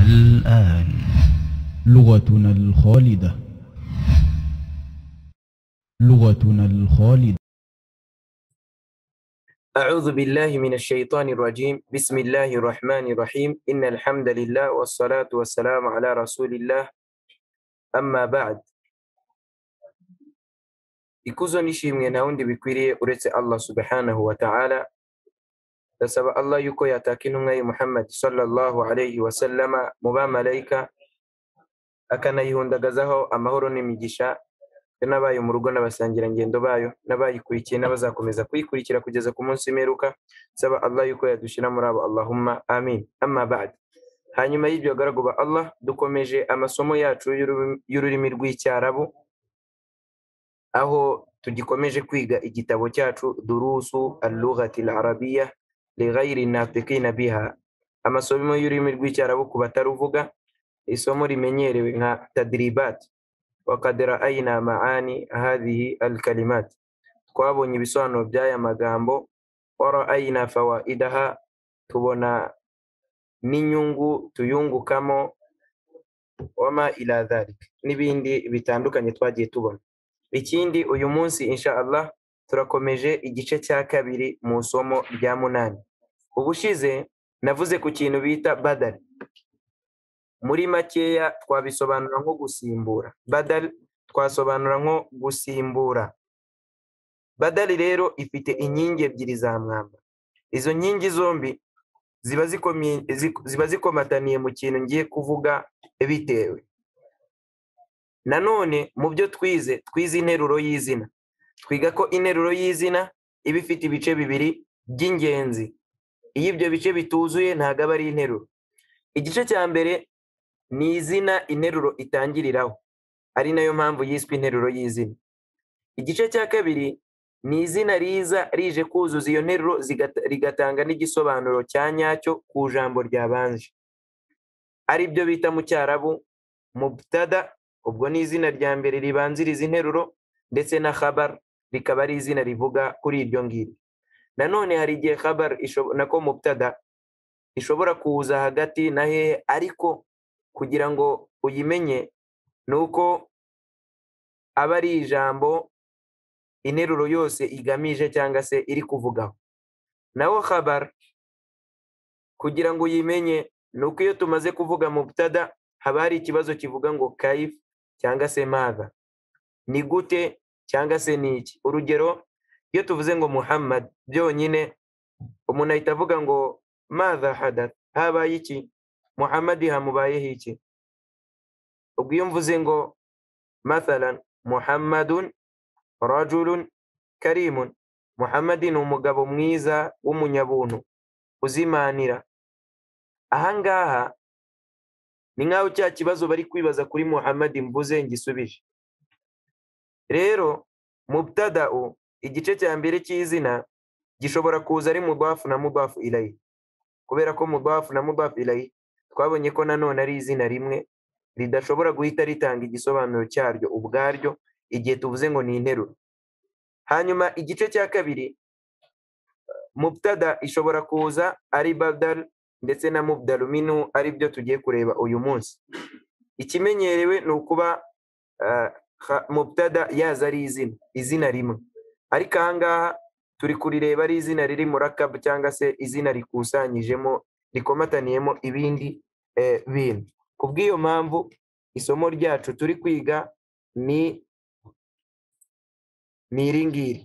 الآن لغتنا الخالدة لغتنا الخالدة أعوذ بالله من الشيطان الرجيم بسم الله الرحمن الرحيم إن الحمد لله والصلاة والسلام على رسول الله أما بعد ikuzo n'ishimwe nta wundi bikwiriye uretse allah subhanahu wa ta'ala ndasaba allah yuko yataka intumwa ye muhammad sallallahu alayhi wa sallama mu bamarayika akanayihundagazaho amahoro n'imigisha be n'abayo mu rugo n'abasangirangendo bayo n'abayikurikiye n'abazakomeza kuyikurikira kugeza ku munsi w'imperuka nsaba allah yuko yadushyira muri abo allahumma amin amma ba'd hanyuma y'ibyo bagaragu ba allah dukomeje amasomo yacu y'ururimi- y'ururimi rw'icyarabu aho tugikomeje kwiga igitabo cyacu durusu al-lughati al-arabiya li ghayri natikina biha amasomo y'ururimi rw'icyarabu ku bataruvuga isomo rimenyerewe nka tadribat وقد رأينا معاني هذه الكلمات twabonye ibisobanuro by'aya magambo warayina fawaidaha tubona n'inyungu tuyungukamo wama ila dhalik n'ibindi bitandukanye twagiye tubona ikindi uyu munsi insha allah turakomeje igice cya kabiri mu isomo rya munani ubushize navuze ku kintu bita badari muri makeya twabisobanura nko gusimbura badal twasobanura nko gusimbura badali rero ifite inkingi ebyiri za mwamba izo nkingi zombi ziba zikomi- zik- ziba zikomataniye mu kintu ngiye kuvuga bitewe nanone mu byo twize twize interuro y'izina twiga ko interuro y'izina iba ifite ibice bibiri by'ingenzi iyo ibyo bice bituzuye ntabwo aba ari interuro igice cya mbere ni izina interuro itangiriraho ari nayo mpamvu yiswe interuro y'izina igice cya kabiri ni izina riza rije kuzuza iyo nteruro zigata- rigatanga n'igisobanuro cya nyacyo ku ijambo ryabanje ari byo bita mu cyarabu mubtada ubwo ni izina rya mbere ribanziriza interuro ndetse na khabar rikaba ari izina rivuga kuri iryo ngiryo nanone hari igihe khabar ishobo- nako mubtada ishobora kuza hagati na hehe ariko kugira ngo uyimenye ni uko aba ari ijambo interuro yose igamije cyangwa se iri kuvugaho naho khabar kugira ngo uyimenye ni uko iyo tumaze kuvuga mubtada haba hari ikibazo kivuga ngo kayif cyangwa se maza ni gute cyangwa se ni iki urugero iyo tuvuze ngo muhammad byonyine umuntu ahita avuga ngo maza hadath habaye iki muhamadi hamubayeho iki ubwo iyo mvuze ngo mathalan muhammadun rajulun karimun muhamadi ni umugabo mwiza w'umunyabuntu uzimanira ahangaha ni nk'aho cya kibazo bari kwibaza kuri muhamadi mvuze ngisubije rero mubtadau igice cya mbere cy'izina gishobora kuza ari mudafu na mudafu ilayi kubera ko mudafu na mudafu ilayi twabonye ko nanone ari izina rimwe ridashobora guhita ritanga igisobanuro cyaryo ubwaryo igihe tuvuze ngo ni interuro hanyuma igice cya kabiri mubtada ishobora kuza ari badal ndetse na mubdalu minu ari byo tugiye kureba uyu munsi ikimenyerewe ni ukuba ah, kha- mubtada yaza ari izina izina rimwe ariko ahangaha turi kurireba ari izina riri murakabu cyangwa se izina rikusanyijemo rikomataniyemo ibindi eh, bintu ku bw'iyo mpamvu isomo ryacu turi kwiga ni ni iri ngiri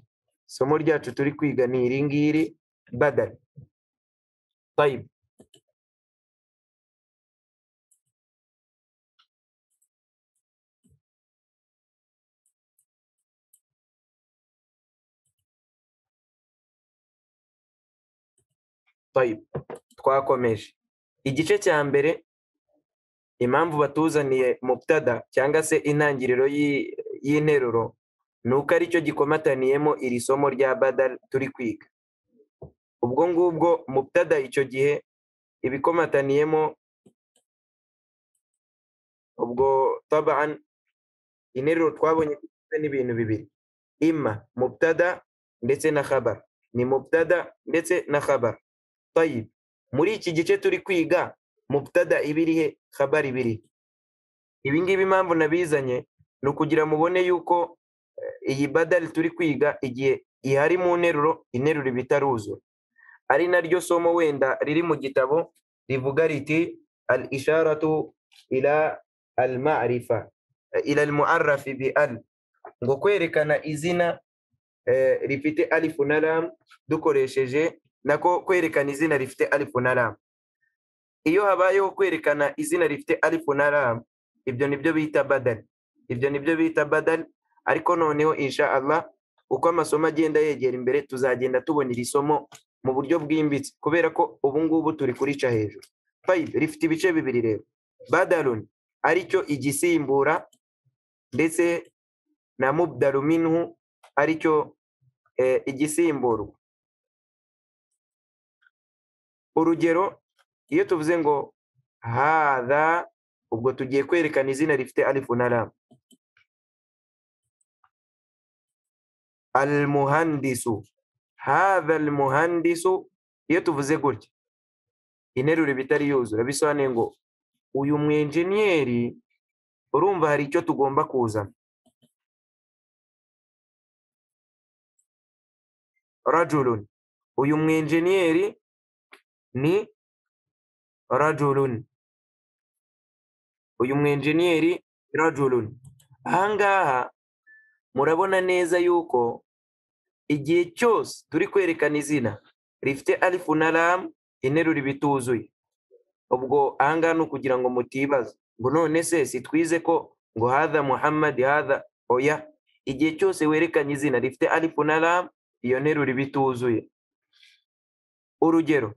isomo ryacu turi kwiga ni iri ngiri badari Tayib. Tayib. twakomeje igice cya mbere impamvu batuzaniye mubtada cyangwa se intangiriro y'i- y'interuro ni uko aricyo gikomataniyemo iri somo rya badal turi kwiga ubwo ngubwo mubtada icyo gihe ibikomataniyemo ubwo taban interuro twabonye ko igizwe n'ibintu bibiri imma mubtada ndetse na khabar ni mubtada ndetse na khabar tayib muri iki gice turi kwiga mubutada ibirihe khabari ibiri ibi ngibi impamvu nabizanye ni ukugira mubone yuko eh, iyi badari turi kwiga igihe ihari mu nteruro interuro iba itaruzura ari naryo somo wenda riri mu gitabo rivuga riti al isharatu ila al ma'rifa eh, ila al mu'arrafi bi al ngo kwerekana izina eh, rifite alifu na lam dukoresheje nako kwerekana izina rifite alifu na lam iyo habayeho kwerekana izina rifite alifu na lam ibyo nibyo bita badal ibyo nibyo bita badal ariko noneho insha Allah uko amasomo agenda yegera imbere tuzagenda tubona iri somo mu buryo bwimbitse kubera ko ubu ngubu turi kurica hejuru fayib rifite ibice bibiri rero badalun aricyo igisimbura ndetse na mubdalu minhu aricyo eh, igisimburwa urugero iyo tuvuze ngo hadha ubwo tugiye kwerekana izina rifite alifu na lam almuhandisu hadha almuhandisu iyo tuvuze gutya interuro iba itari yuzura bisobanuye ngo uyu mwenjeniyeri urumva hari icyo tugomba kuzana rajulun uyu mwenjeniyeri ni rajulun uyu mwenjeniyeri rajulun ahangaha murabona neza yuko igihe cyose turi kwerekana izina rifite alifu na lam interuro iba ituzuye ubwo ahangaha ni ukugira ngo mutibaza ngo none se sitwize ko ngo hadha muhammad hadha oya igihe cyose werekanye izina rifite alifu na lam iyo nteruro iba ituzuye urugero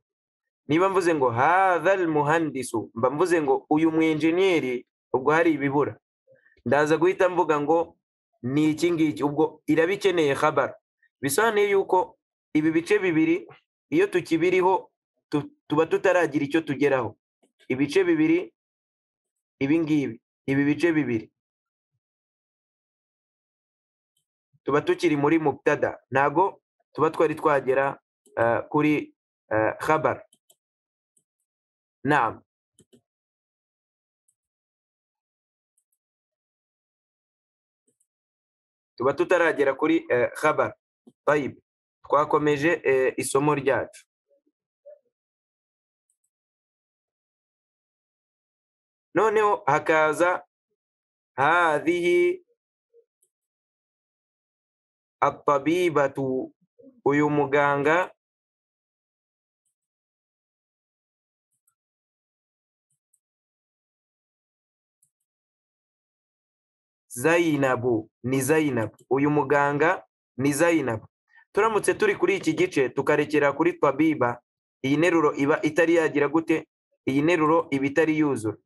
niba mvuze ngo hadha almuhandisu mba mvuze ngo uyu mwenjeniyeri ubwo hari ibibura ndaza guhita mvuga ngo ni iki ngiki ubwo iraba ikeneye khabara bisobanuye yuko ibi bice bibiri iyo tukibiriho tu- tuba tutaragira icyo tugeraho ibice bibiri ibi ngibi ibi bice bibiri tuba tukiri muri mubtada ntago tuba twari twagera eh, kuri eh, khabara نعم tuba tutaragera kuri eh, khabar tayib twakomeje eh, isomo ryacu noneho hakaza hadhihi atabibatu uyu muganga Zainabu ni Zainabu uyu muganga ni Zainabu turamutse turi kuri iki gice tukarekera kuri Tabiba iyi nteruro iba itari yagira gute iyi nteruro iba itari yuzura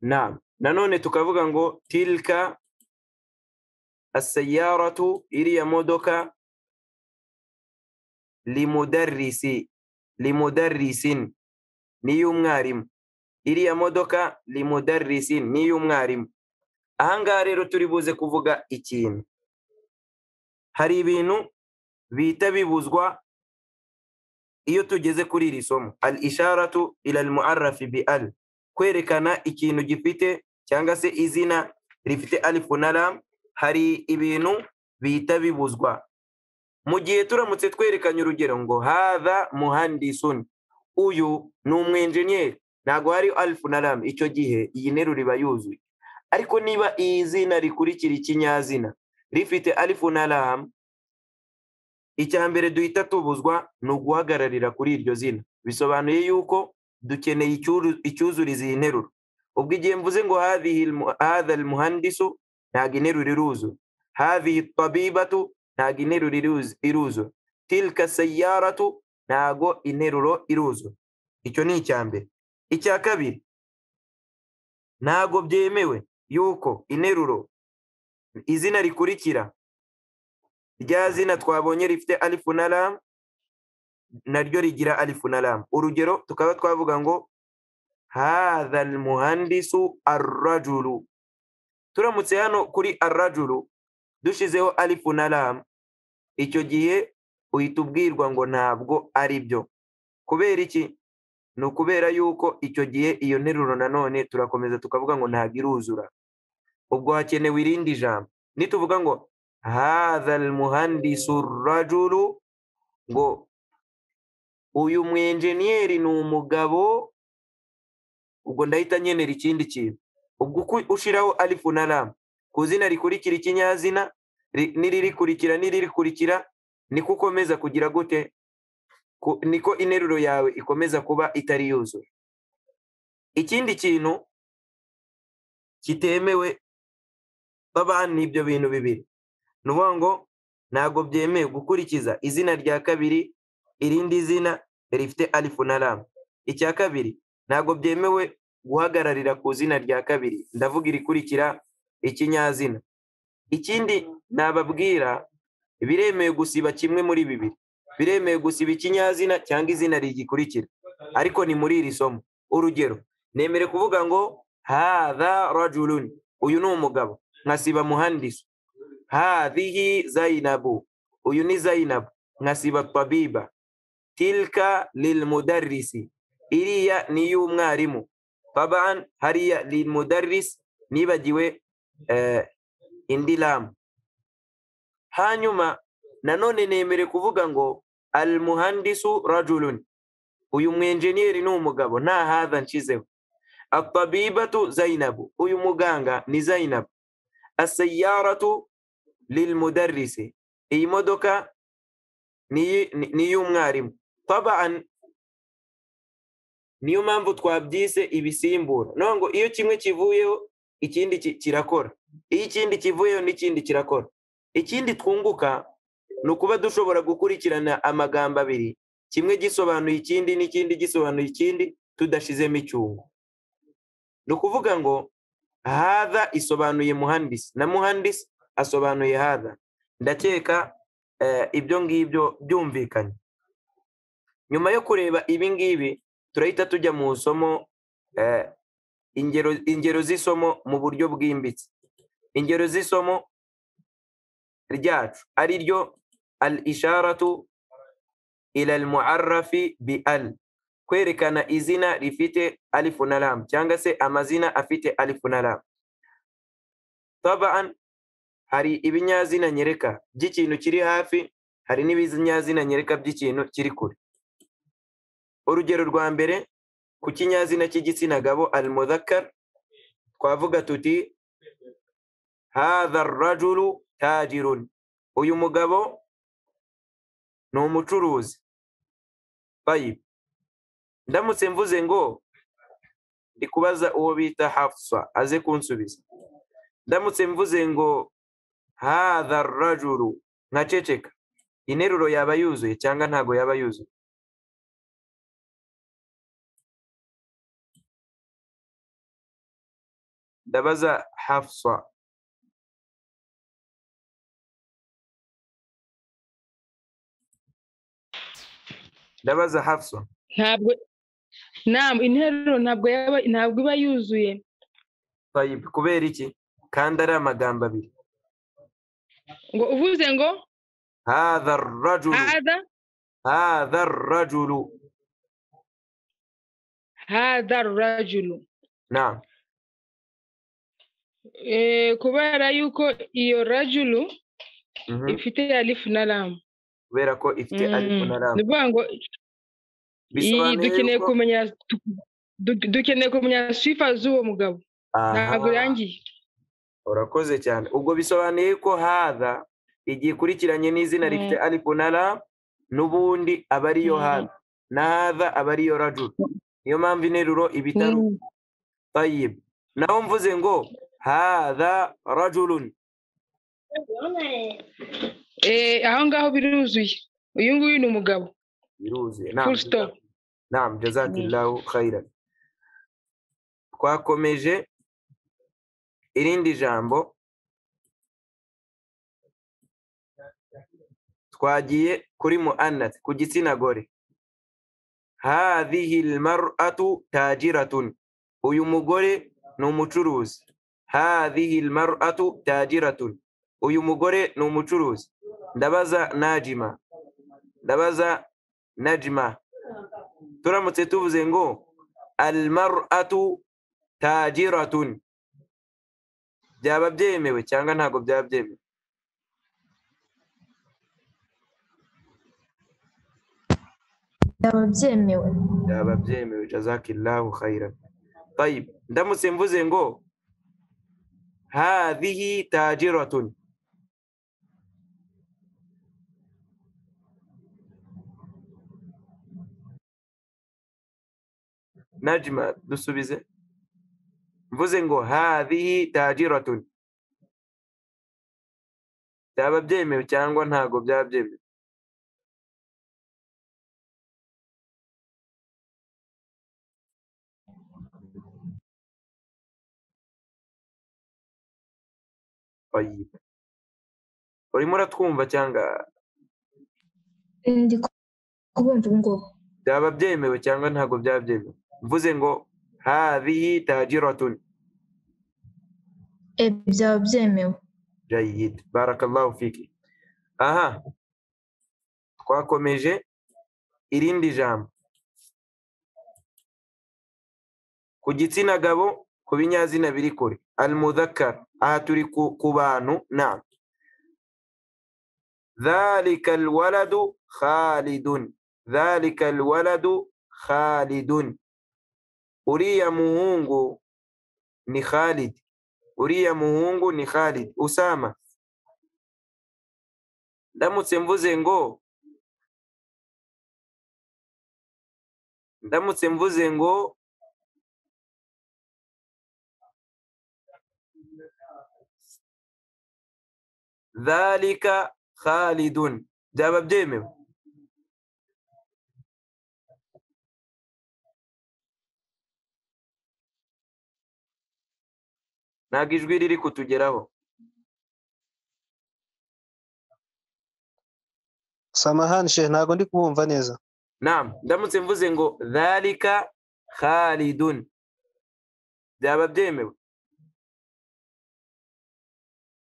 na nanone tukavuga ngo tilka asayaratu iriya modoka limudarrisi limudarrisin ni iy'umwarimu iriya modoka limudarrisi ni iy'umwarimu ahangaha rero turi buze kuvuga ikintu hari ibintu bihita bibuzwa iyo tugeze kuri iri somo al isharatu ila al muarrafi bi al kwerekana ikintu gifite cyangwa se izina rifite alifu na lam hari ibintu bihita bibuzwa mu gihe turamutse twerekanye urugero ngo hadha muhandisun uyu ni umwenjeniyeri ntabwo hari alifu na lam icyo gihe iyi nteruro iba yuzuye ariko niba iyi zina rikurikira ikinyazina rifite alifu na lam icya mbere duhita tubuzwa ni uguhagararira kuri iryo zina bisobanuye yuko dukeneye icyuru- icyuzuriza iyi nteruro ubwo igihe mvuze ngo hadhihi almu- hadha almuhandisu ntabwo interuro iruzu hadhihi tabibatu ntabwo interuro iruzu- iruzu tilka sayaratu ntabwo interuro iruzu icyo ni icya mbere icya kabiri ntabwo byemewe yuko interuro izina rikurikira rya zina twabonye rifite alifu na lam naryo rigira alifu na lam urugero tukaba twavuga ngo hadha almuhandisu arrajulu turamutse hano kuri arrajulu dushizeho alifu na lam icyo gihe uhita ubwirwa ngo ntabwo ari byo kubera iki ni ukubera yuko icyo gihe iyo nteruro nanone turakomeza tukavuga ngo ntabwo iruzura ubwo hakenewe irindi jambo nituvuga ngo hadhal muhandisu rajuru ngo uyu mu enjeniyeri ni umugabo ubwo ndahita nkenera ikindi kintu ubwo uko ushyiraho alifu na ramu ku zina rikurikira ikinyazina ri- n'iririkurikira n'iririkurikira niko ukomeza kugira gute ku- niko interuro yawe ikomeza kuba itari yuzuye ikindi kintu kitemewe babana n'ibyo bintu bibiri ni ukuvuga ngo ntabwo byemewe gukurikiza izina rya kabiri irindi zina rifite alifu na ramu icya kabiri ntabwo byemewe guhagararira ku zina rya kabiri ndavuga irikurikira ikinyazina ikindi nababwira biremewe gusiba kimwe muri bibiri biremewe gusiba ikinyazina cyangwa izina rigikurikira ariko ni muri iri somo urugero nemere kuvuga ngo hadha rajuluni uyu ni umugabo nkasiba muhandisi hadhihi zainabu uyu ni zainabu nkasiba tabiba tilka lilmudarrisi iriya ni iy'umwarimu taban hariya lilmudarrisi nibagiwe eh, indi lamu hanyuma nanone nemere kuvuga ngo almuhandisu rajulun uyu mwenjeniyeri ni umugabo nta hadha nshizeho atabibatu zainabu uyu muganga ni zainabu asayaratu lilmudarrisi iyi modoka ni iy'umwarimu tabaan niyo mpamvu twabyise ibisimbura no ngo iyo kimwe kivuyeho ikindi ki- kirakora iyo ikindi kivuyeho n'ikindi kirakora ikindi twunguka ni ukuba dushobora gukurikirana amagambo abiri kimwe gisobanuye ikindi n'ikindi gisobanuye ikindi tudashizemo icyungo ni ukuvuga ngo hadha isobanuye muhandisi na muhandisi asobanuye hadha ndakeka eh, ibyo ngibyo byumvikanye nyuma yo kureba ibi ngibi turahita tujya mu isomo eh, ingero ingero z'isomo mu buryo bwimbitse ingero z'isomo ryacu ari ryo al-isharatu ila al-mu'arrafi bi al kwerekana izina rifite alifu na lam cyangwa se amazina afite alifu na lam tabaan hari ibinyazina nyereka by'ikintu kiri hafi hari n'ibinyazina nyereka by'ikintu kiri kure urugero rwa mbere ku kinyazina cy'igitsina gabo al-mudhakkar twavuga tuti hadha ar-rajulu tajirun uyu mugabo ni umucuruzi bayibu ndamutse mvuze ngo ndi kubaza uwo bita hafsa aze kunsubiza ndamutse mvuze ngo hadha rajuru nkaceceka interuro yaba yuzuye cyangwa ntago yaba yuzuye ndabaza hafsa ndabaza hafsa ntabwo ntabwo interuro ntabwo yaba ntabwo iba yuzuye Tayyib, kubera iki kandi ari amagambo abiri ngo uvuze ngo hadha rajuru hada hadha rajuru hada rajulu naam Eh, kubera yuko iyo rajulu mhm. ifite alifu na lamu kubera ko ifite alifu na Mm, lam ni ukuvuga ngo iyi bisobanuye dukeneye yuko- kumenya du- du- dukeneye kumenya sifa z'uwo mugabo Aha, ntabwo irangiye urakoze cyane ubwo bisobanuye ko hadha igiye ikurikiranye n'izina Mm. rifite alifu na lam n'ubundi aba ariyo Mm. hadha na hadha aba ariyo rajuru niyo mpamvu interuro iba itari Mm. tayib naho mvuze ngo hadha rajulun Eh, aho ngaho biruzuye uyu nguyu ni umugabo biruzuye Naam, full stop Naam, jazakillahu khairan. Twakomeje irindi jambo twagiye kuri muannath ku gitsina gore. Hadhihi almar'atu tajiratun. Uyu mugore ni umucuruzi. Hadhihi almar'atu tajiratun. Uyu mugore ni umucuruzi. Ndabaza Najima. Ndabaza Najma. turamutse tuvuze ngo almaratu tajiratun byaba byemewe cyangwa ntabwo byaba byemewe byaba byemewe byaba byemewe jazakillahu khairan tayib ndamutse mvuze ngo hadhihi tajiratun najma dusubize mvuze ngo hadhihi tajiratun byaba byemewe cyangwa ntabwo byaba byemewe طيب urimo uratwumva cyangwa ndi kubumva ubu ngubu byaba byemewe cyangwa ntabwo byaba byemewe mvuze ngo hadhihi tajiratun Eh, byaba byemewe jayid barakallahu fiki aha twakomeje irindi jambo ku gitsina gabo ku binyazina biri kure almudhakkar aha turi ku ku bantu na dhalika alwaladu khalidun dhalika alwaladu khalidun uriya muhungu ni khalid uriya muhungu ni khalid usama ndamutse mvuze ngo ndamutse mvuze ngo dhalika khalidun byaba byemewe ntabwo ijwi riri kutugeraho samahani shehe ntabwo ndi kubumva neza Naam, ndamutse mvuze ngo dhalika khalidun byaba byemewe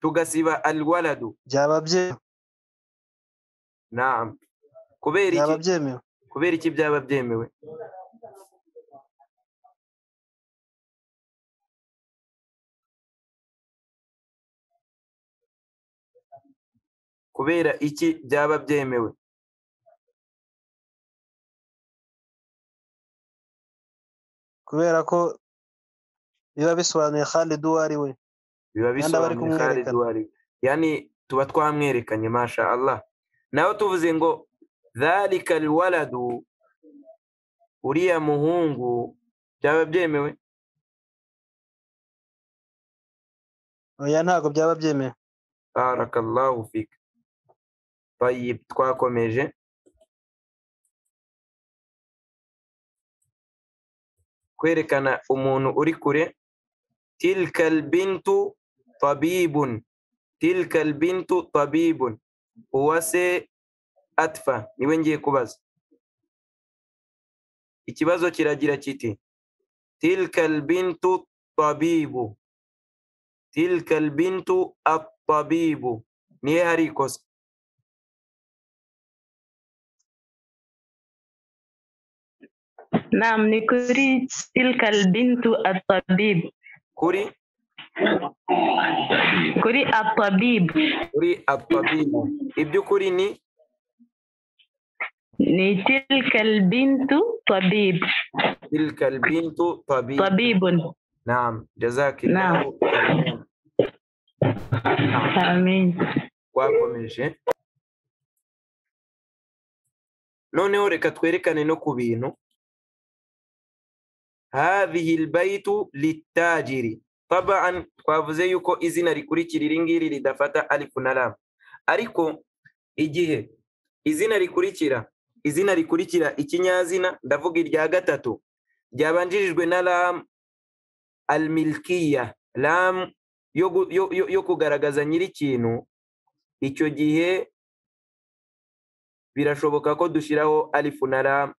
tugasiba alwaladu byaba bye- naam kubera byaba iki byemewe kubera iki byaba byemewe kubera iki byaba byemewe kubera ko biba bisobanuye Khalid uwo ari we biba Kandi aba ari bisobanuye Khalid kumwerekana. wari yani tuba twamwerekanye masha Allah naho tuvuze ngo dhalika alwaladu uriya muhungu byaba byemewe oya ntabwo byaba byemewe barakallahu fik tayib twakomeje kwerekana umuntu uri kure tilka albintu tabibun tilka albintu tabibun uwase atfa niwe ngiye kubaza ikibazo kiragira kiti tilka albintu tabibu tilka albintu attabibu nihe hari ikosa نعم نكري تلك البنت الطبيب kuri كري الطبيب kuri attabibu iby'ukuri ni ني تلك البنت طبيب tilka albintu tabibu طبيب Naam, jazakillahu khairan. آمين Twakomeje. Noneho reka twerekane no ku bintu. Hadhihi albaytu litajiri. Tabaan twavuze yuko izina rikurikira iri ngiri ridafata alifu na lam. Ariko igihe izina rikurikira izina rikurikira ikinyazina ndavuga irya gatatu ryabanjirijwe na lam almilkiya lam yo, gu- yo, yo, yo kugaragaza nyir'ikintu icyo gihe birashoboka ko dushyiraho alifu na lam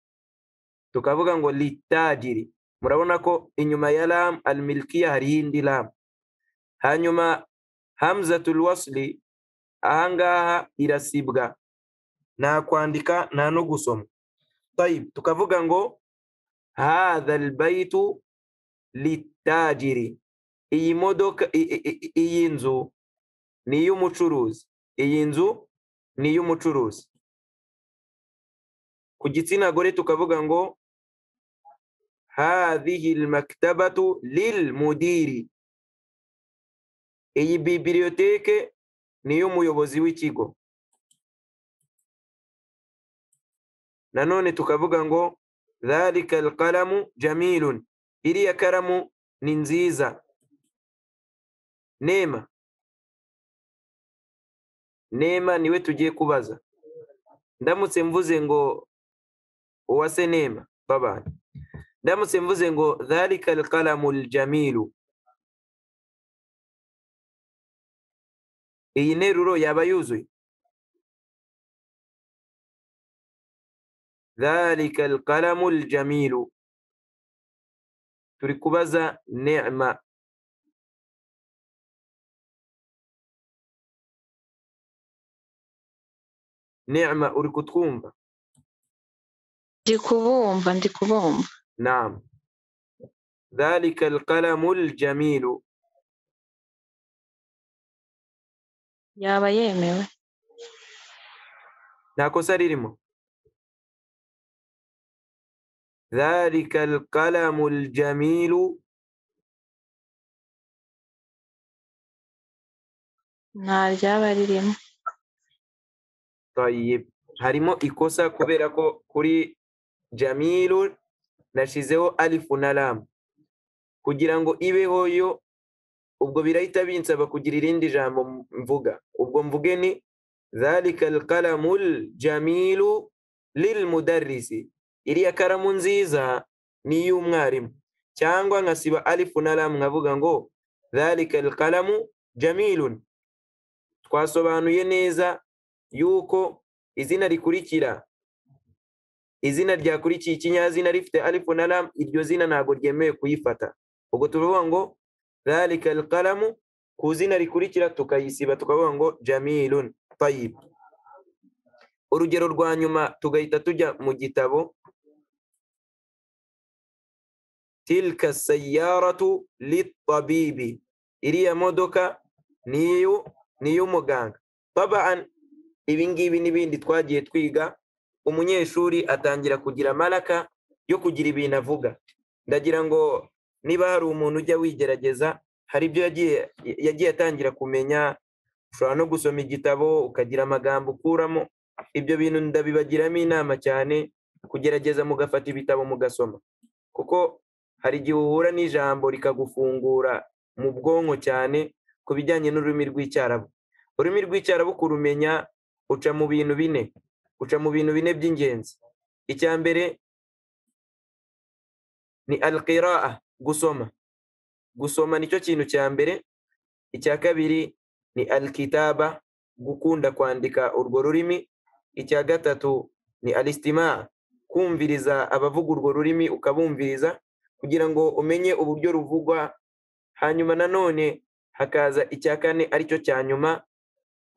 tukavuga ngo litajiri murabona ko inyuma ya lam almilkiya hariho indi lam hanyuma hamzatul wasli ahangaha irasibwa nta kwandika nta no gusoma tayib tukavuga ngo hadha albaytu litajiri iyi modoka i- i- i- i- iyi nzu ni iy'umucuruzi iyi nzu ni iy'umucuruzi ku gitsina gore tukavuga ngo hadhihi almaktabatu lilmudiri iyi bibiliyoteke ni iy'umuyobozi w'ikigo nanone tukavuga ngo dhalika alqalamu jamilun iriya karamu ni nziza nema nema niwe tugiye kubaza ndamutse mvuze ngo uwase nema babana ndamutse mvuze ngo dhalika alqalamu aljamilu iyi nteruro yaba yuzuye dhalika alqalamu aljamilu turi kubaza nema nema uri kutwumva ndi kubumva ndi kubumva naam dhalika alqalamu aljamilu yaba yemewe nta kosa ririmo dhalika alqalamu aljamilu nta ryaba ririmo tayib harimo ikosa kubera ko kuri jamilu nashizeho alifu na lamu kugira ngo ibeho yo ubwo birahita binsaba kugira irindi jambo m- mvuga ubwo mvuge ni dhalika alqalamu ljamilu lilmudarrisi iriya karamu nziza ni iy'umwarimu cyangwa nkasiba alifu na lamu nkavuga ngo dhalika alqalamu jamilun twasobanuye neza yuko izina rikurikira izina ryakurikiye ikinyazina rifite alifu na lam iryo zina ntabwo ryemewe kuyifata ubwo tuvuga ngo dhalika alqalamu ku zina rikurikira tukayisiba tukavuga ngo jamilun tayib urugero rwa nyuma tugahita tujya mu gitabo tilka sayaratu litabibi iriya modoka niyo niy'umuganga babaan ibi ngibi n'ibindi twagiye twiga umunyeshuri atangira kugira amaraka yo kugira ibintu avuga ndagira ngo niba hari umuntu ujya wigerageza hari ibyo yagiye yagiye atangira kumenya ushobora no gusoma igitabo ukagira amagambo ukuramo ibyo bintu ndabibagiramo inama cyane kugerageza mugafata ibitabo mugasoma kuko hari igihe uhura n'ijambo rikagufungura mu bwonko cyane ku bijyanye n'ururimi rw'icyarabu ururimi rw'icyarabu kurumenya uca mu bintu bine uca mu bintu bine by'ingenzi icya mbere ni alqiraa gusoma gusoma nicyo kintu cya mbere icya kabiri ni alkitaba gukunda kwandika urwo rurimi icya gatatu ni alistimaa kumviriza abavuga urwo rurimi ukabumviriza kugira ngo umenye uburyo ruvugwa hanyuma nanone hakaza icya kane aricyo cya nyuma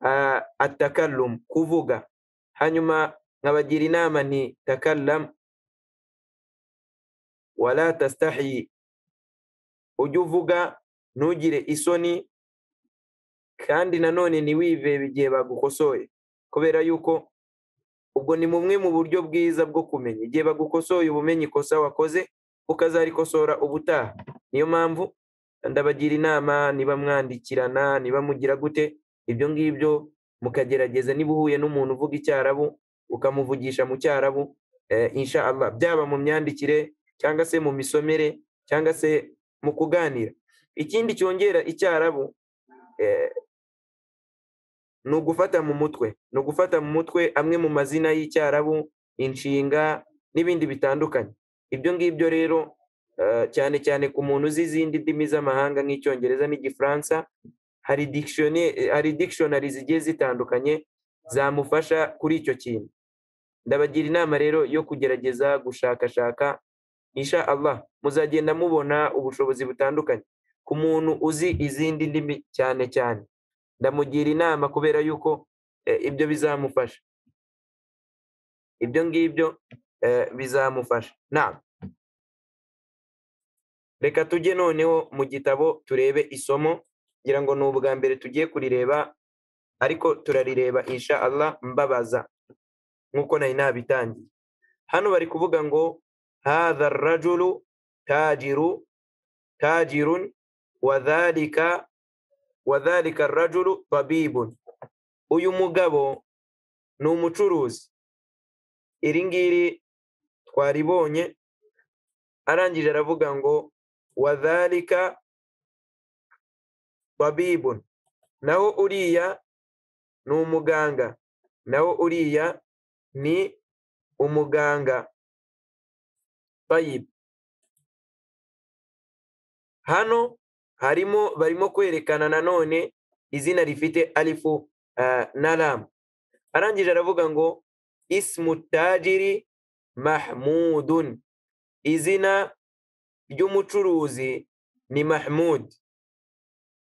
ah, atakarum kuvuga hanyuma nkabagira inama nti takallam wala tastahi ujye uvuga ntugire isoni kandi nanone ntiwivebe igihe bagukosoye kubera yuko ubwo ni bumwe mu buryo bwiza bwo kumenya igihe bagukosoye uba umenya ikosa wakoze ukazarikosora ubutaha niyo mpamvu ndabagira inama niba mwandikirana niba mugira gute ibyo ngibyo mukagerageza niba uhuye n'umuntu uvuga icyarabu ukamuvugisha mu cyarabu eh, insha Allah, byaba mu myandikire cyangwa se mu misomere cyangwa se mu kuganira ikindi cyongera icyarabu eh, ni ugufata mu mutwe ni ugufata mu mutwe amwe mu mazina y'icyarabu inshinga n'ibindi bitandukanye ibyo ngibyo rero eh, cyane cyane ku muntu uzi izindi ndimi z'amahanga nk'icyongereza n'igifaransa hari dictionary hari dictionary zigiye zitandukanye zamufasha kuri icyo kintu ndabagira inama rero yo kugerageza gushakashaka insha Allah muzagenda mubona ubushobozi butandukanye ku muntu uzi izindi ndimi cyane cyane ndamugira inama kubera yuko eh, ibyo bizamufasha ibyo ngibyo eh, bizamufasha na reka tujye noneho mu gitabo turebe isomo ngira ngo ni ubwa mbere tugiye kurireba ariko turarireba insha Allah mbabaza nk'uko nari nabitangiye hano bari kuvuga ngo hadha rajulu tajiru tajirun wadhalika wadhalika rajulu tabibun uyu mugabo ni umucuruzi iri ngiri twaribonye arangije aravuga ngo wadhalika babibun naho uriya ni umuganga naho uriya ni umuganga tayibu hano harimo barimo kwerekana nanone izina rifite alifu ah, na ramu arangije aravuga ngo ismu tajiri mahmudun izina ry'umucuruzi ni mahmud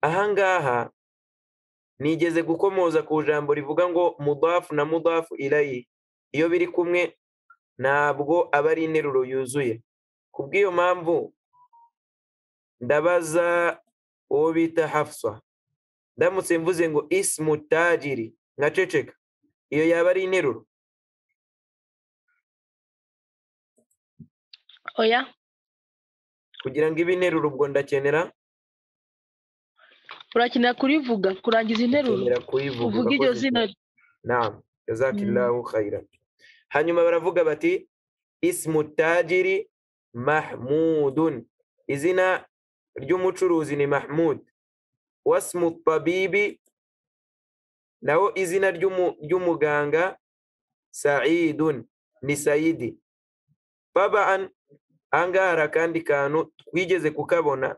ahangaha nigeze gukomoza ku ijambo rivuga ngo mudafu na mudafu irayi iyo biri kumwe ntabwo aba ari interuro yuzuye ku bw'iyo mpamvu ndabaza uwo bita hafsa ndamutse mvuze ngo ismu tajiri nkaceceka iyo yaba ari interuro oya kugira ngo ibe interuro ubwo ndakenera urakenera kurivuga kurangiza interuro nkenera kuyivuga uvuga iryo urakoze zina cyane. Naam, jazakillahu khairan. Hanyuma baravuga bati ismu tajiri mahmudun, izina ry'umucuruzi ni Mahmud. Wasmu tabibi, naho izina ry'umu- ry'umuganga Saidun ni Saidi. Tabaan, angaha hari akandi kantu twigeze kukabona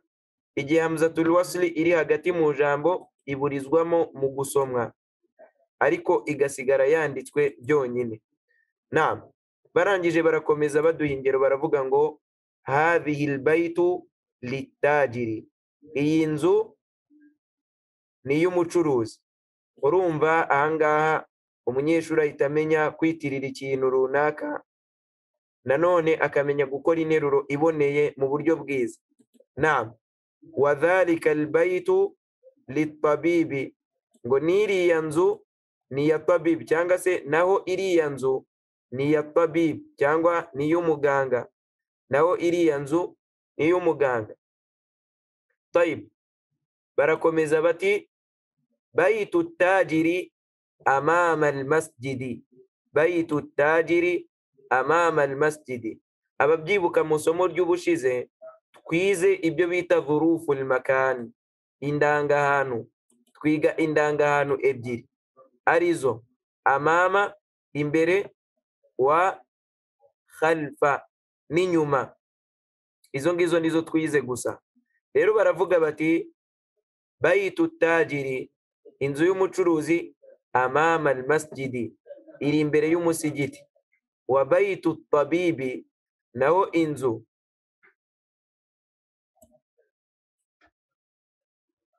igihe Hamzatul Wasli iri hagati mu jambo iburizwamo mu gusomwa ariko igasigara yanditswe byonyine naam barangije barakomeza baduha ingero baravuga ngo hadhihi lbaitu litajiri iyi nzu ni iy'umucuruzi urumva ahangaha umunyeshuri ahita amenya kwitirira ikintu runaka nanone akamenya gukora interuro iboneye mu buryo bwiza naam wadhalika lbaitu litabibi ngo n'iriya nzu ni iya tabibu cyangwa se naho iriya nzu ni iya tabibu cyangwa ni iy'umuganga naho iriya nzu ni iy'umuganga tayibu barakomeza bati bayitu tajiri amama almasjidi bayitu tajiri amama almasjidi ababyibuka mu isomo ry'ubushize twize ibyo bita vurufu makani indangahantu twiga indangahantu ebyiri arizo amama imbere wa khalfa n'inyuma izo ngizo nizo twize gusa rero baravuga bati bayitu tajiri inzu y'umucuruzi amama almasjidi iri imbere y'umusigiti wa bayitu tabibi naho inzu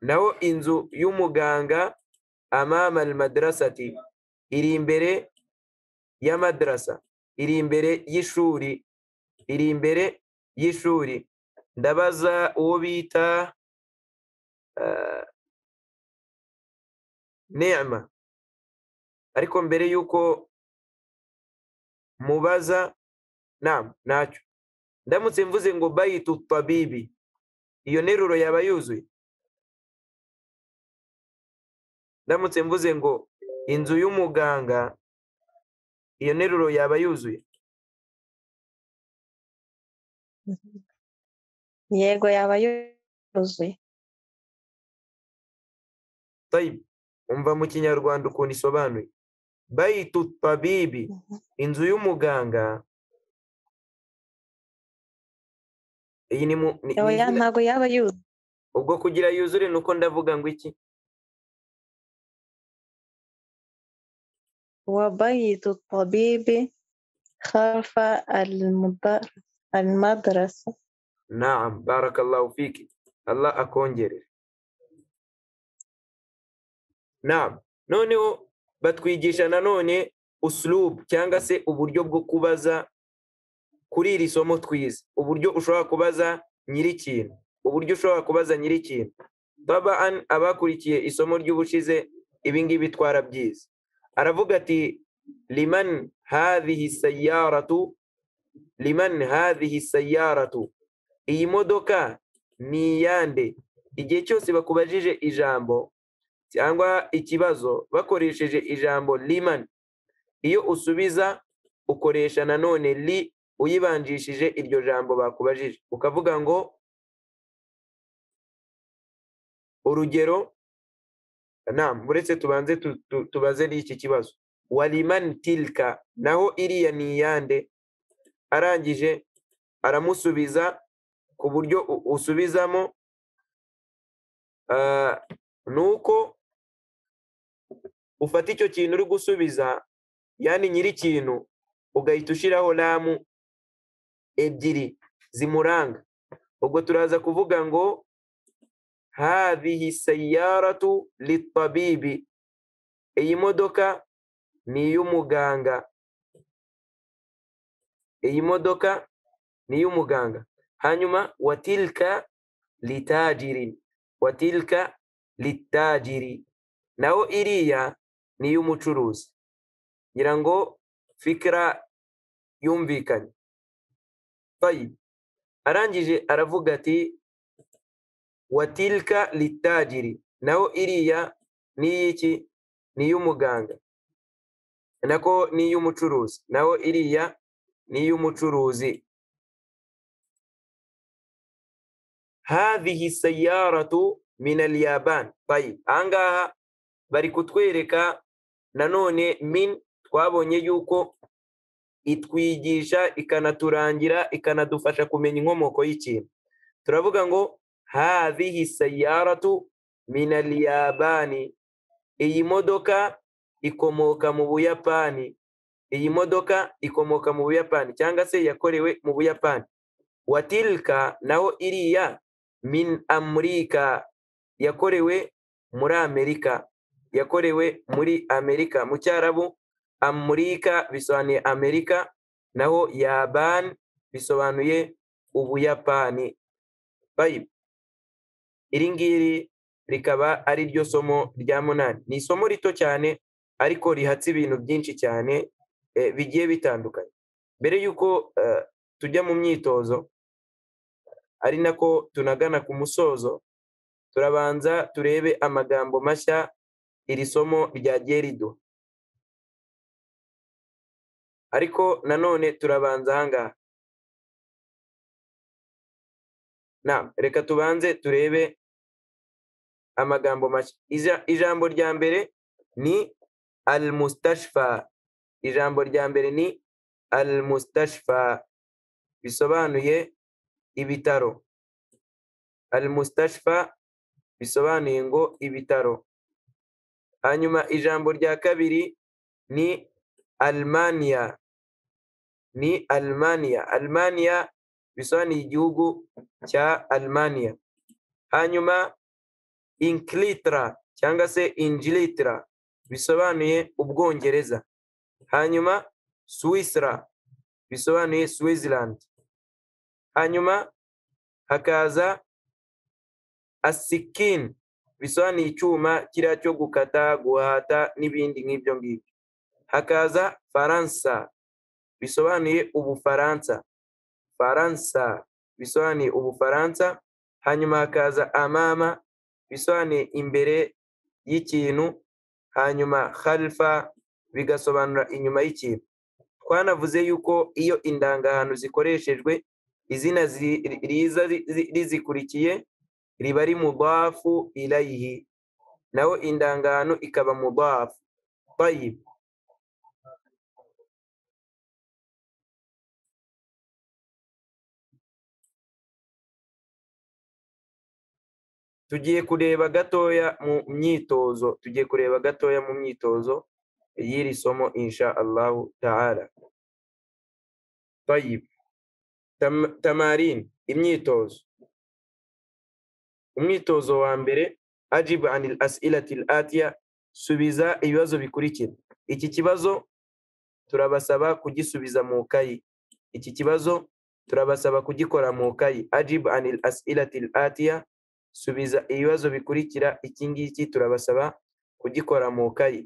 naho inzu y'umuganga amama almadrasati iri imbere ya madrasa iri imbere y'ishuri iri imbere y'ishuri ndabaza uwo bita ah, nema ariko mbere y'uko mubaza nam ntacyo ndamutse mvuze ngo bayitu tabibi iyo nteruro yaba yuzuye ndamutse mvuze ngo inzu y'umuganga iyo nteruro yaba yuzuye yego yaba yuzuye tayibu umva mu kinyarwanda ukuntu isobanuye bayitu tabibi inzu y'umuganga iyi ni mu ni- ni oya izina- ntabwo yaba yuzuye ubwo kugira yuzure ni uko ndavuga ngo iki وبيت الطبيب خلف المدر- المدرسة naam barakallahu fiki allah akongerere naam noneho batwigisha nanone usulubu cyangwa se uburyo bwo kubaza kuri iri somo twize uburyo ushobora kubaza nyir'ikintu uburyo ushobora kubaza nyir'ikintu tabaan abakurikiye isomo ry'ubushize ibi ngibi twarabyize aravuga ati liman hadhihi sayyaratu liman hadhihi sayyaratu iyi modoka ni iyande igihe cyose bakubajije ijambo cyangwa ikibazo bakoresheje ijambo liman iyo usubiza ukoresha nanone li uyibanjishije iryo jambo bakubajije ukavuga ngo urugero nam uretse tubanze tu- tu- tubaze n'iki kibazo waliman tilka naho iriya ni iyande arangije aramusubiza ku buryo u- usubizamo ah, ni uko ufata icyo kintu uri gusubiza yani nyiri ikintu ugahita ushyiraho lamu ebyiri zimuranga ubwo turaza kuvuga ngo hadhihi sayyaratu litabibi iyi modoka ni iy'umuganga iyi modoka ni iy'umuganga hanyuma watilka litajirin watilka litajiri naho iriya ni iy'umucuruzi ngira ngo fikira yumvikanye طيب arangije aravuga ati watilka litajiri naho iriya ni iy'iki ni iy'umuganga nako ni iy'umucuruzi naho iriya ni iy'umucuruzi hadhihi sayyaratu min alyaban طيب ahangaha bari kutwereka nanone min twabonye yuko itwigisha ikanaturangira ikanadufasha kumenya inkomoko y'ikintu turavuga ngo hadhihi sayyaratu min aliyabani iyi modoka ikomoka mu buyapani iyi modoka ikomoka mu buyapani cyangwa se yakorewe mu buyapani watilka naho iriya min amurika yakorewe muri amerika yakorewe muri amerika mu cyarabu amurika bisobanuye amerika naho yaban bisobanuye ubuyapani Tayib. iri ngiri rikaba ari ryo somo rya munani ni isomo rito cyane ariko rihatse ibintu byinshi cyane eh, bigiye bitandukanye mbere y'uko eh, tujya mu myitozo ari nako tunagana ku musozo turabanza turebe amagambo mashya iri somo ryagiye riduha ariko nanone turabanza ahangaha na reka tubanze turebe amagambo mashya Ija- ijambo rya mbere ni al mustashfa ijambo rya mbere ni al mustashfa bisobanuye ibitaro al mustashfa bisobanuye ngo ibitaro hanyuma ijambo rya kabiri ni Almania ni Almania Almania bisobanuye igihugu cya Almania hanyuma Inclitra cyangwa se Ingilitra bisobanuye Ubwongereza hanyuma Swisra bisobanuye Switzerland hanyuma hakaza Asikin bisobanuye icyuma kiriya cyo gukata guhata n'ibindi nk'ibyo ngibyo hakaza faransa bisobanuye ubufaransa faransa bisobanuye ubufaransa hanyuma hakaza amama bisobanuye imbere y'ikintu hanyuma khalfa bigasobanura inyuma y'ikintu twanavuze yuko iyo indangahano zikoreshejwe izina zi- riza ri- ri- rizikurikiye riba ari mudafu ilayihi naho indangahano ikaba mudafu tayib tugiye kureba gatoya mu myitozo tugiye kureba gatoya mu myitozo y'iri somo insha allahu ta'ala tayib Tam- tamarin imyitozo umwitozo wa mbere ajibu anil asilati al atiya subiza ibibazo bikurikira iki kibazo turabasaba kugisubiza mu kayi iki kibazo turabasaba kugikora mu kayi ajib anil asilatil atiya subiza ibibazo bikurikira iki ngiki turabasaba kugikora mu kayi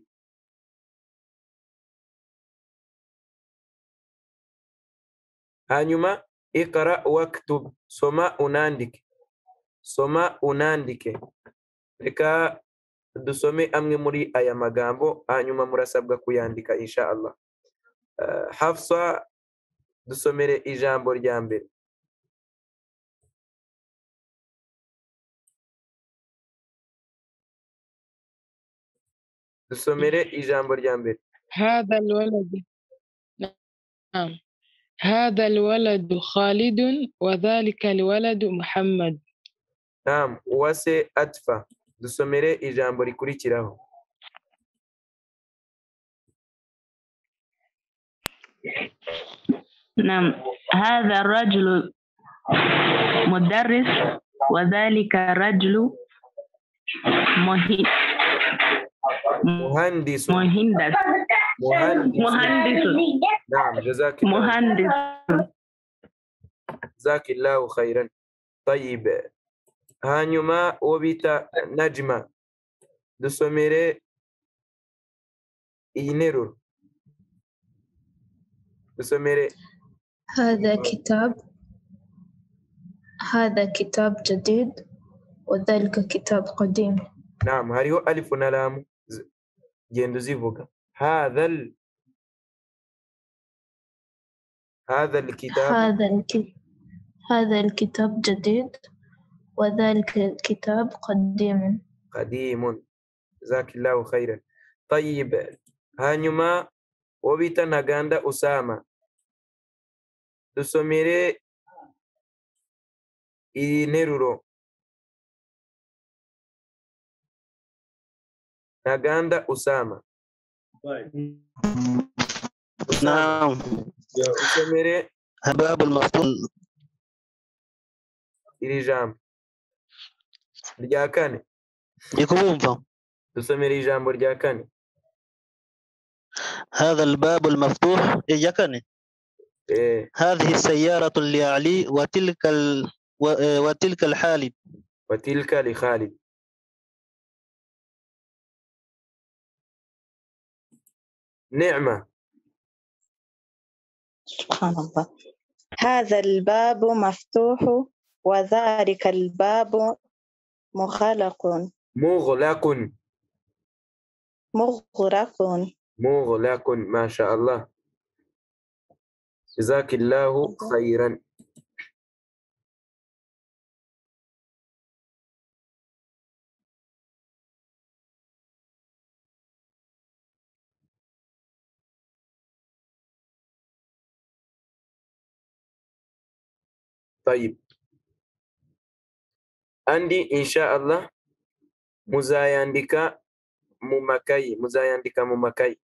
hanyuma ikara waktub soma unandike soma unandike reka dusome amwe muri aya magambo hanyuma murasabwa kuyandika insha Allah Eh, Hafsa dusomere ijambo rya mbere dusomere ijambo rya mbere هذا الولد نعم هذا الولد خالد وذلك الولد محمد naam uwase atfa dusomere ijambo rikurikiraho نعم هذا الرجل مدرس وذلك الرجل مهي- muhandisu مهندس muhandisu مهندس naam jazakillahu مهندس jazakillahu khairan طيب hanyuma uwo bita najma dusomere iyi nteruro dusomere هذا كتاب هذا كتاب جديد وذلك كتاب قديم naam hariho alifu na lamu Z- genda uzivuga hadhal hadhal kitabu هذا الك... هذا الكتاب جديد وذلك الكتاب قديم قديم جزاك الله خيرا طيب hanyuma uwo bita ntaganda usama dusomere iyi nteruro ntaganda usama usama نعم usomere هباب المفتون iri jambo rya kane ndi kubumva dusomere ijambo rya kane هذا الباب المفتوح إياكني eh هذه السيارة لعلي وتلك ال... و... آه، وتلك الحالب وتلك لخالد نعمة سبحان الله هذا الباب مفتوح وذلك الباب مغلق مغلق مغرق مغلق ما شاء الله جزاك الله خيرا طيب عندي إن شاء الله muzayandika mu makayi muzayandika mu makayi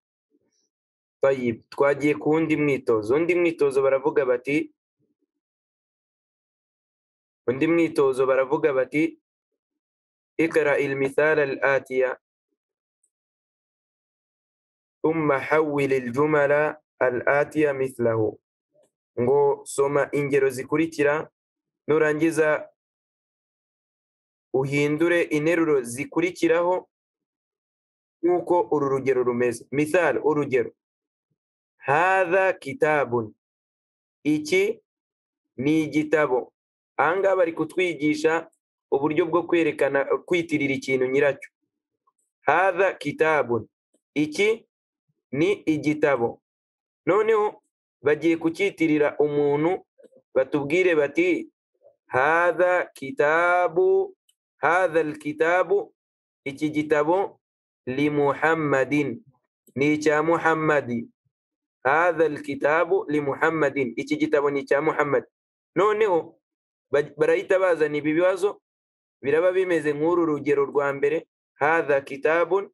Tayyib, twagiye ku wundi mwitozo undi mwitozo baravuga bati undi mwitozo baravuga bati ikara ilmithala al atiya thumma hawil aljumala al atiya mithlahu ngo soma ingero zikurikira nurangiza uhindure interuro zikurikiraho nk'uko uru rugero rumeze mithal urugero hadha kitabun iki ni igitabo aha ngaha bari kutwigisha uburyo bwo kwerekana kwitirira ikintu nyiracyo hadha kitabun iki ni igitabo noneho bagiye kucyitirira umuntu batubwire bati hadha kitabu hadha alkitabu iki gitabo li muhammadin ni icya muhammadi hadha alkitabu li muhammadin iki gitabo ni icya muhammad noneho ba- barahita bazana ibi bibazo biraba bimeze nk'uru rugero rwa mbere hadha kitabun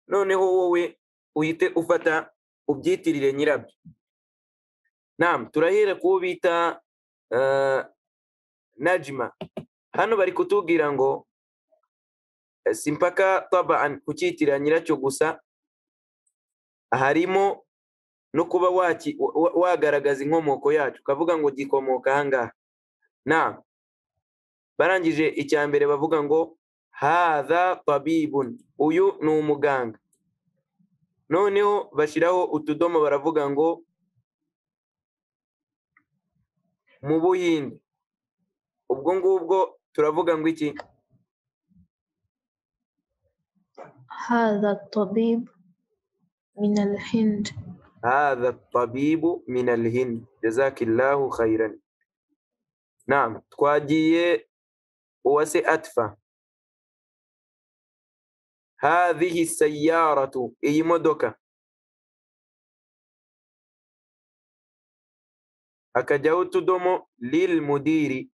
noneho wowe uhite ufata ubyitirire nyirabyo nam turahera kuwo bita eh, najma hano bari kutubwira ngo si mpaka tabaan kucyitirira nyiracyo gusa harimo no kuba waki- wa- wa- wagaragaza inkomoko yacu ukavuga ngo gikomoka ahangaha na barangije icya mbere bavuga ngo hadha tabibun uyu ni umuganga noneho bashyiraho utudomo baravuga ngo mu buhinde ubwo ngubwo turavuga ngo iki هذا الطبيب من الهند هذا الطبيب من الهند جزاك الله خيرا نعم تواجيه وسي أتفا هذه السيارة أي مدوكا أكجوت دومو للمدير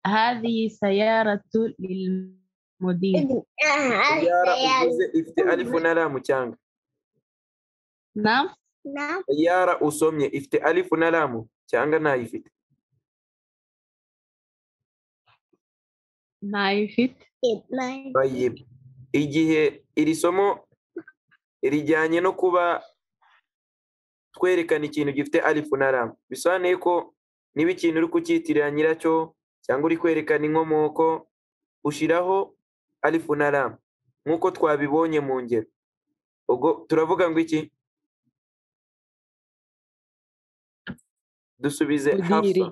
هذه سيارة للمدير سيارة أجوزة إفت ألف نلا مچانغ نعم سيارة أسومي إفت ألف نلا مو چانغ نايفت نايفت Bayib. igihe iri somo rijyanye no kuba twerekana ikintu gifite alifu na ramu bisobanuye ko niba ikintu uri kucyitirira nyiracyo cyangwa uri kwerekana inkomoko ushyiraho alifu na ramu nk'uko twabibonye mu ngero ubwo turavuga ngo iki dusubize hafa Mudiri.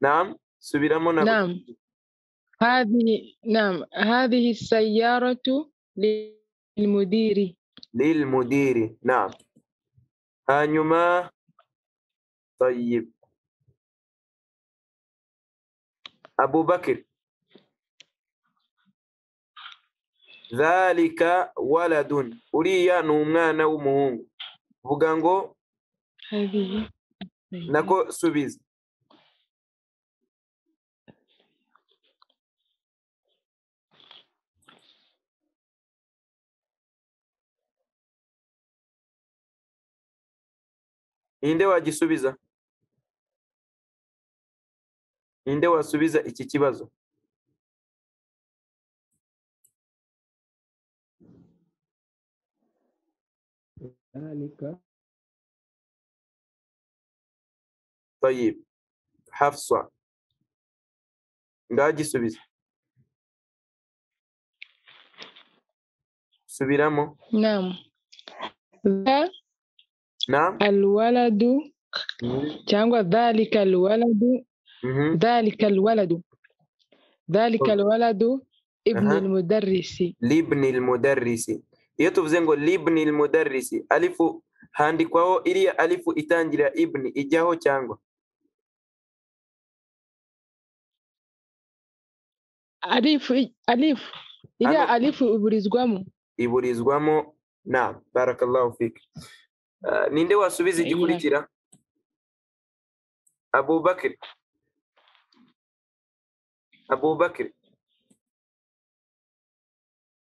nam subiramo na نعم هذه نعم هذه السيارة للمدير للمدير نعم هانيما طيب أبو بكر ذلك ولد أريا نومانا ومهون بغانغو هذه نكو سوبيز ninde wagisubiza ninde wasubiza iki kibazo طيب hafswa ngagisubiza subiramo نعم ذا na الولد تانغو ذلك الولد Mhm. ذلك الولد ذلك أوكي. الولد ابن أها. المدرس libni almudarrisi iyo tuvuze ngo libni almudarrisi alifu handikwaho iriya alifu itangira ibni ijyaho cyangwa أليف أليف إلى أنا- أليف برزقامو iburizwamo na barakallahu fik Ah, ninde wasubiza Ayiwa. igikurikira abubakir abubakir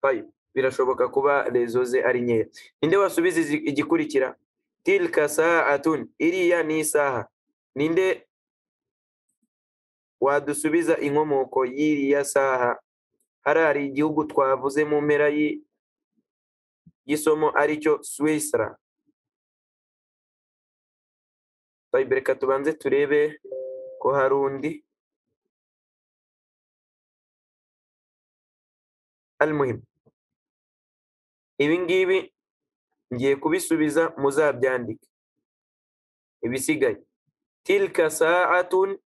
Tayib. birashoboka kuba rezo ze ari nkeya ninde wasubiza izi- igikurikira tilka saatun iriya ni isaha ninde wadusubiza inkomoko y'iriya saha harari igihugu twavuze mu mpera y'i- y'isomo aricyo Swisra. Tayib, reka tubanze turebe ko hari undi. Almuhim. Ibi ngibi ngiye kubisubiza muzabyandike. Ibisigaye. Tilka sa'atun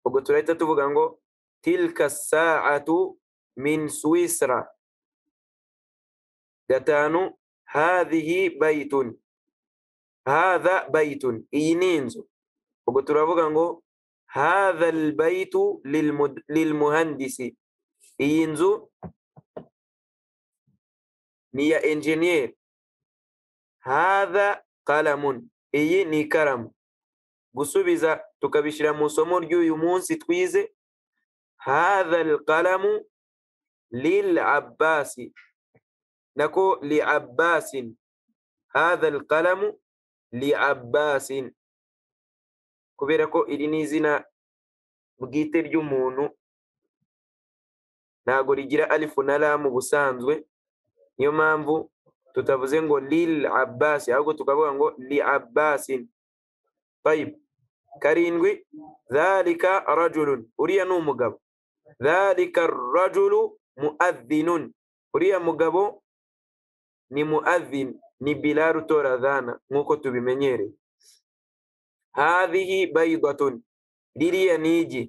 ubwo turahita tuvuga ngo tilka sa'atu min Swisra. Gatanu hadhihi bayitun hadha bayitun iyi ni inzu ubwo turavuga ngo hadha albaytu lilmud- lilmuhandisi iyi nzu ni ya engineer hadha qalamun iyi ni ikaramu gusubiza tukabishyira mu isomo ry'uyu munsi twize hadha alqalamu lilabbasi nako liabbasin hadha alqalamu liabbasin kubera ko iri ni izina bwite ry'umuntu ntago rigira alifu na lamu ubusanzwe niyo mpamvu tutavuze ngo lil abbasi ahubwo tukavuga ngo li abbasin tayibu karindwi dhalika rajulun uriya ni umugabo dhalika rajulu muadhinun uriya mugabo ni muadhin ni bilal utora adhana nk'uko tubimenyereye hadhihi baydatun ririya ni igi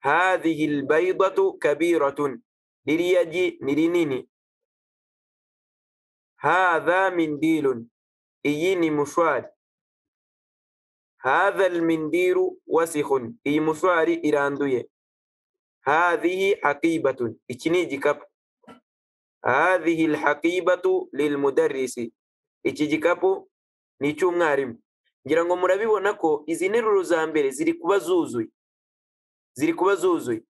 hadhihi lbaydatu kabiratun ririya gi ni rinini hadha mindilun iyi ni mushwari hadha almindiru wasikhun iyi mushwari iranduye hadhihi haqibatun iki ni igikapu hadhihi alhaqibatu lilmudarrisi iki gikapu ni icy'umwarimu ngira ngo murabibona ko izi nteruro za mbere ziri kuba zuzuye ziri kuba zuzuye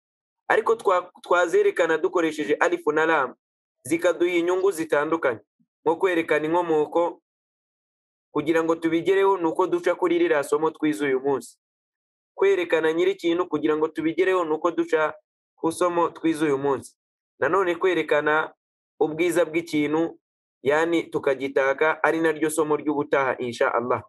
ariko twa- twazerekana dukoresheje alifu na lamu zikaduha inyungu zitandukanye nko kwerekana inkomoko kugira ngo tubigereho ni uko duca kuri ririya somo twize uyu munsi kwerekana nyir'ikintu kugira ngo tubigereho ni uko duca ku somo twize uyu munsi nanone kwerekana ubwiza bw'ikintu yani tukagitaka ari naryo somo ry'ubutaha insha Allah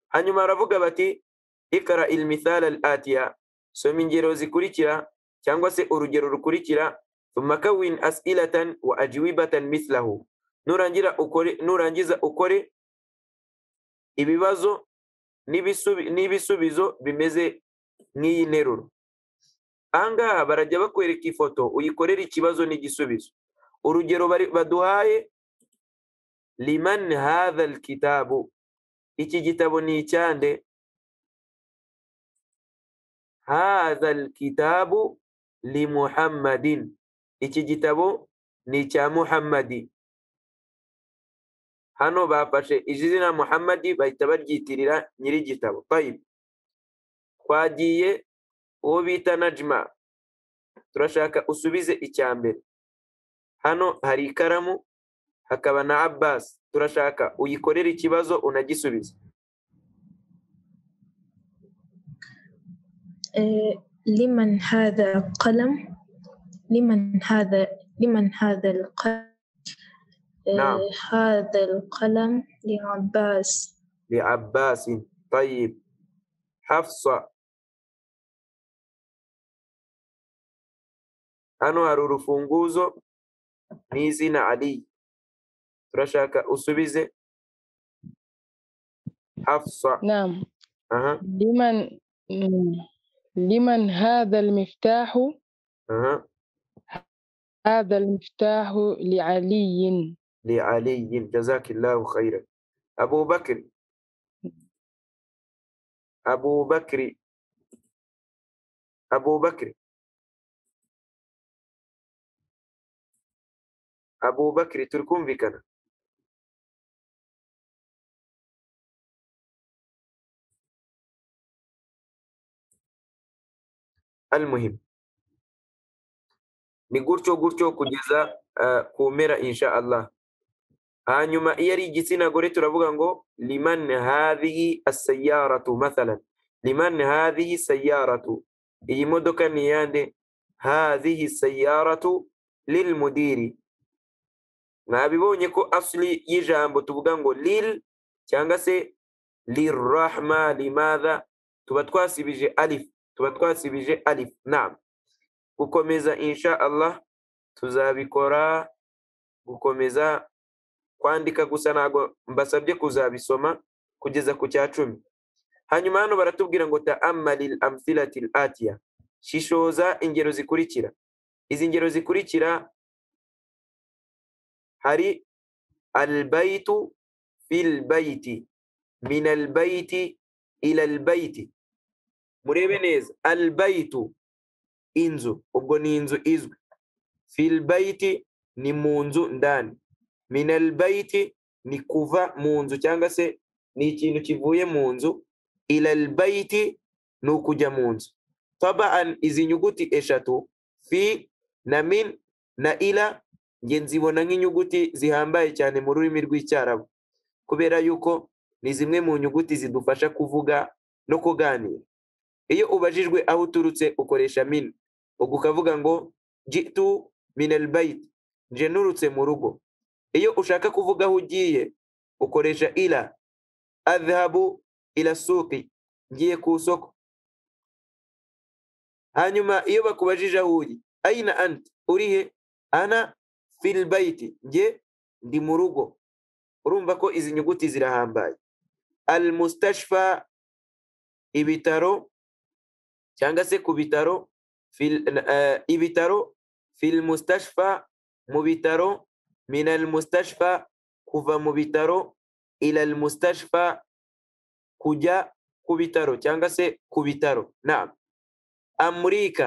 hanyuma baravuga bati ikara ilmithala al atiya soma ingero zikurikira cyangwa se urugero rukurikira thumma kawin as'ilatan wa ajwibatan mislahu nurangira ukore nurangiza ukore ibibazo n'ibisubi- n'ibisubizo bimeze nk'iyi nteruro ahangaha barajya bakwereka ifoto uyikorera ikibazo n'igisubizo urugero bari- baduhaye liman hadha alkitabu iki gitabo ni icyande hadha alkitabu limuhammadin iki gitabo ni icya muhammadi hano bafashe izina muhammadi bahita baryitirira nyir'igitabo tayib twagiye uwo bita najma turashaka usubize icya mbere hano hari ikaramu hakaba na abbas turashaka uyikorere ikibazo unagisubize آه، لمن هذا القلم لمن هذا لمن هذا القلم آه، نعم. هذا القلم لعباس لعباس طيب حفصة hano hari urufunguzo n'izina ali turashaka usubize hafsa نعم aha لمن مم. لمن هذا المفتاح aha هذا المفتاح لعلي li aliyin jazakillahu khairan abu bakri abu bakri abu bakri abu bakri turi kumvikana المهم ni gutyo gutyo kugeza eh, ku mpera insha Allah hanyuma iyo ari igitsina gore turavuga ngo liman hadhihi as-sayyaratu mathalan liman hadhihi sayyaratu iyi modoka ni iyande hadhihi sayyaratu lilmudiri mwabibonye ko asli y'ijambo tuvuga ngo lil cyangwa se lirrahma limadha tuba twasibije alif tuba twasibije alif naam gukomeza insha allah tuzabikora gukomeza kwandika gusa ntabwo mbasabye kuzabisoma kugeza ku cya cumi hanyuma hano baratubwira ngo taamalil amthilati atiya shishoza ingero zikurikira izi ngero zikurikira hari albaitu fil baiti min albaiti ila albaiti murebe neza albaitu inzu ubwo ni inzu izwi fil baiti ni mu nzu ndani minal baiti ni kuva mu nzu cyangwa se ni ikintu kivuye mu nzu ilal baiti ni ukujya mu nzu tabaan izi nyuguti eshatu fi na min na ila nge nzibona nk'inyuguti zihambaye cyane mu rurimi rw'icyarabu kubera yuko ni zimwe mu nyuguti zidufasha kuvuga no kuganira iyo ubajijwe aho uturutse ukoresha min ubwo ukavuga ngo jitu minal bait nje nturutse mu rugo iyo ushaka kuvuga aho ugiye ukoresha ila adhabu ila suki ngiye ku isoko hanyuma iyo bakubajije aho uri aina anti urihe ana fil bayiti nge ndi mu rugo urumva ko izi nyuguti zirahambaye al mustashfa ibitaro cyangwa se ku bitaro fil- eh, ibitaro fil mustashfa mu bitaro min al mustashfa kuva mu bitaro ila al mustashfa kujya ku bitaro cyangwa se ku bitaro naam amurika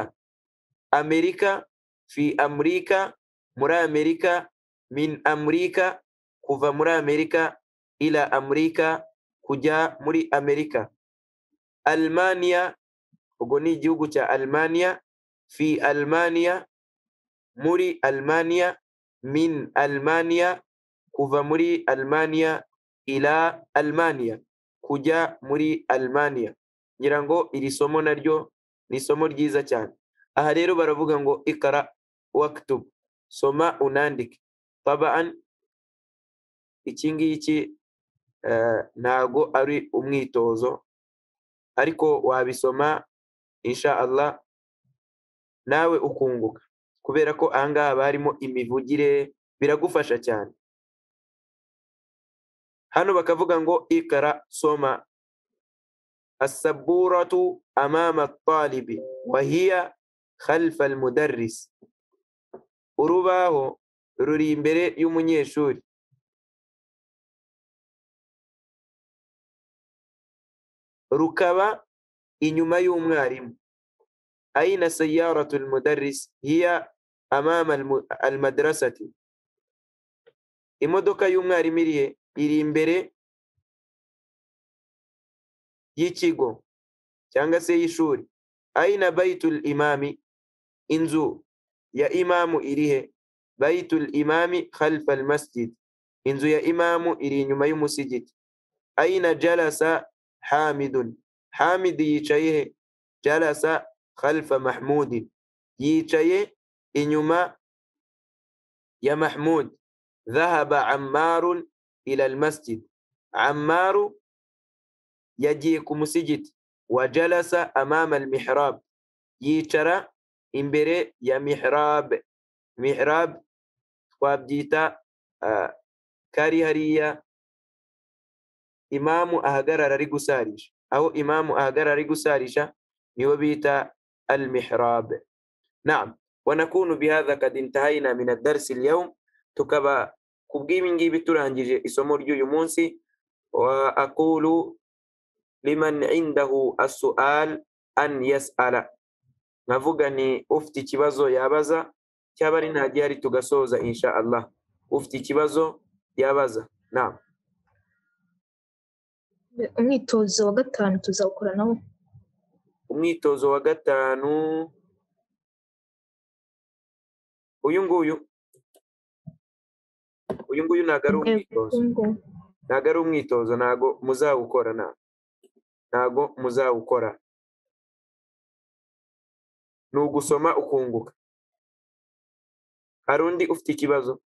amerika fi amurika muri amerika min amurika kuva muri amerika ila amurika kujya muri amerika almania ubwo ni igihugu cya almania fi almania muri almania min almania kuva muri almania ila almania kujya muri almania ngira ngo iri somo naryo ni isomo ryiza cyane aha rero baravuga ngo ikara waktub soma unandike tabaan iki ngiki eh, ntago ari umwitozo ariko wabisoma insha Allah nawe ukunguka kubera ko ahangaha haba harimo imivugire biragufasha cyane hano bakavuga ngo ikara soma asaburatu amama talibi wahiya khalfa almudarris urubaho ruri imbere y'umunyeshuri rukaba inyuma y'umwarimu aina sayaratu almudarris hiya amama almu- almadrasati imodoka y'umwarimu iri he? iri imbere y'ikigo cyangwa se y'ishuri aina baitul imami inzu ya imamu iri he baitul imami khalfa almasjid inzu ya imamu iri inyuma y'umusigiti aina jalasa hamidun hamid yicaye he jalasa khalfa mahmudin yicaye inyuma ya mahmud dhahaba ammarun ila almasjid ammaru yagiye ku musigiti wajalasa amama almihrab yicara imbere ya mihrab mihrab twabyita ah, kari hariya imamu ahagarara ari gusarisha aho imamu ahagarara ari gusarisha nibo bita المحراب نعم ونكون بهذا قد انتهينا من الدرس اليوم تكبا كبجيمنجي بترانجي اسمور يو يمونسي وأقول لمن عنده السؤال أن يسأل navuga ni ufite ikibazo yabaza cyaba ari nta gihari tugasoza insha allah ufite ikibazo yabaza naam umwitozo wa gatanu tuzawukora nawo umwitozo wa gatanu uyu nguyu uyu nguyu ntabwo ari umwitozo ntabwo ari umwitozo ntabwo muzawukora nta ntabwo muzawukora ni ugusoma ukunguka hari undi ufite ikibazo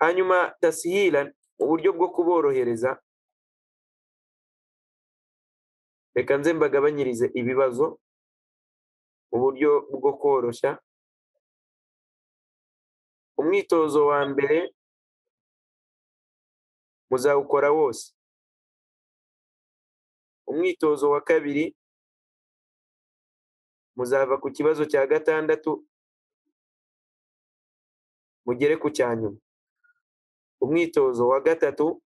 hanyuma tasihira uburyo bwo kuborohereza reka nze mbagabanyirize ibibazo mu buryo bwo koroshya umwitozo wa mbere muzawukora wose umwitozo wa kabiri muzava ku kibazo cya gatandatu mugere ku cya nyuma umwitozo wa gatatu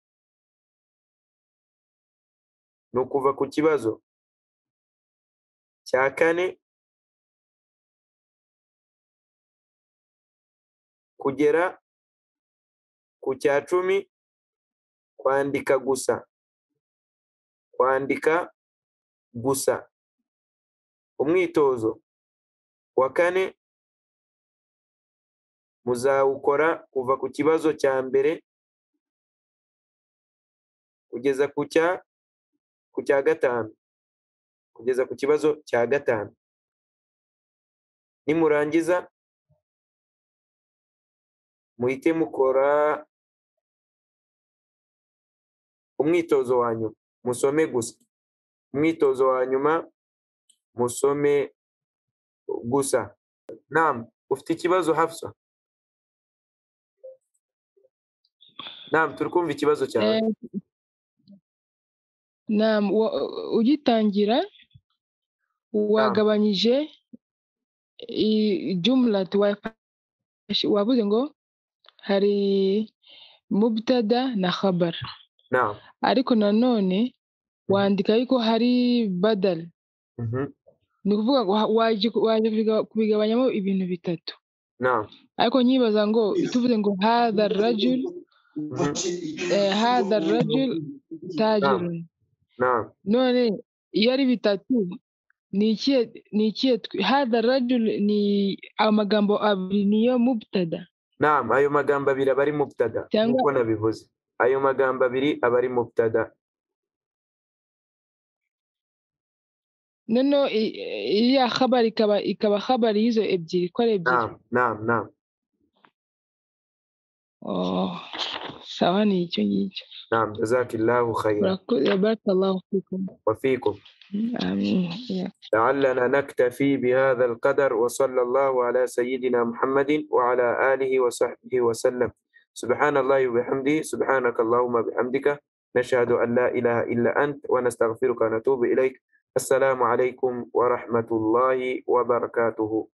ni ukuva ku kibazo cya kane kugera ku cya cumi kwandika gusa kwandika gusa umwitozo wa kane muzawukora kuva ku kibazo cya mbere kugeza ku cya ku cya gatanu kugeza ku kibazo cya gatanu nimurangiza muhite mukora umwitozo wa nyuma musome gusa umwitozo wa nyuma musome gusa nama ufite ikibazo hafsa nama turi kumva ikibazo cyawe Naam, wa- ugitangira wagabanyije i- jumla tu- wafashe- wavuze ngo hari mubtada na khabar nama ariko nanone wandika yuko hari badal mhm, ni ukuvuga ngo ha- waje waje kubiga- kubigabanyamo ibintu bitatu nama ariko nyibaza ngo tuvuze ngo hadha rajul mhm, hadha rajul tajirun nama none iyo ari bitatu ni ikihe ni ikihe twi- hadha rajul ni amagambo abiri niyo mubtada nama ayo magambo abiri aba ari mubtada Cyangwa- nk'uko nabivuze ayo magambo abiri aba ari mubtada noneho i- iriya khabari ikaba ikaba khabari y'izo ebyiri ko ari ebyiri nama nama nama Oh, sawa ni icyo ngicyo nama jazakillahu khayira murakoze barakallahu fikum wafikum amin ya لعلنا نكتفي بهذا القدر وصلى الله على سيدنا محمد وعلى آله وصحبه وسلم سبحان الله وبحمده سبحانك اللهم بحمدك نشهد أن لا إله إلا أنت ونستغفرك ونتوب إليك السلام عليكم ورحمة الله وبركاته